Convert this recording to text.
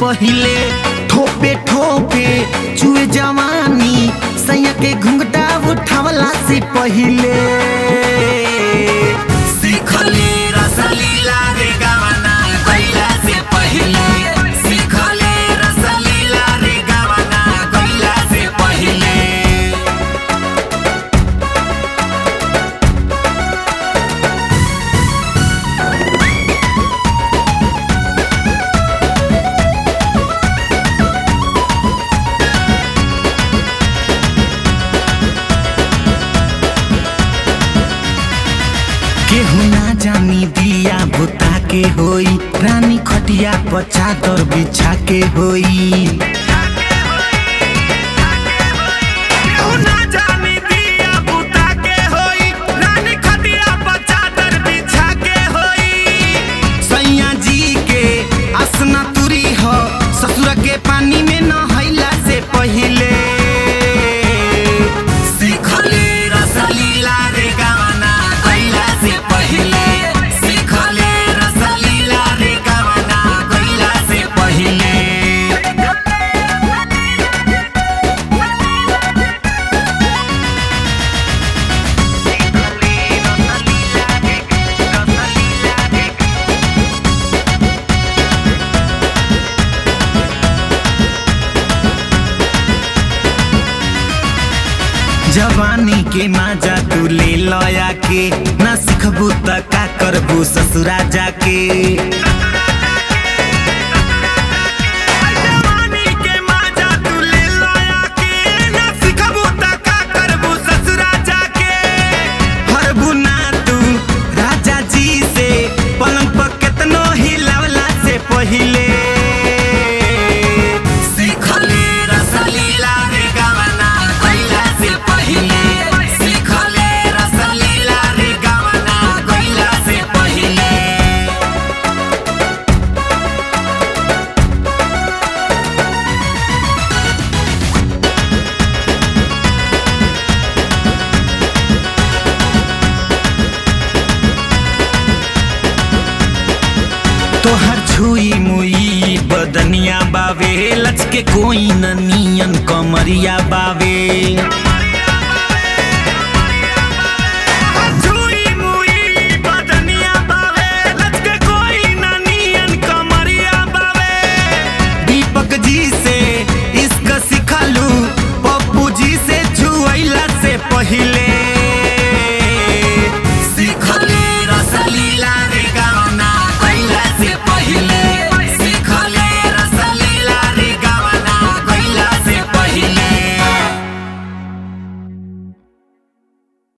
पहिले ठोपे ठोपे चुए जवानी सैया के घुंघटा उठावला से पहिले सीखले रसलीला रे गवना गइला से पहिले सीखले रसलीला रे गवना गइला से पहिले केहू ना जानी दिया बुता के होई रानी खटिया पर चादर बिछा के होई केहू ना जानी दिया बुता के होई, रानी खटिया पर चादर बिछा के होई। सैया जी के असना तुरी हो ससुर के पानी में नहैला से पहिले सीखले रसलीला रे गवना गइला से पहिले सीखले रसलीला रे गवना गइला से पहिले जवानी के माजा तू ले लया के ना सिखबू त का करबू ससुरा जाके जवानी के माजा तू ले लया के, ना सिखबू त का करबू ससुरा जाके। हरबू ना तू राजा जी से पलंग पर केतनो हिलावला से पहिले सीखले रसलीला रे गवना गइला से पहिले सीखले रसलीला रे गवना गइला से पहिले तोहर छुई मुई बदनिया बावे लचके कोई न नियन कमरिया बावे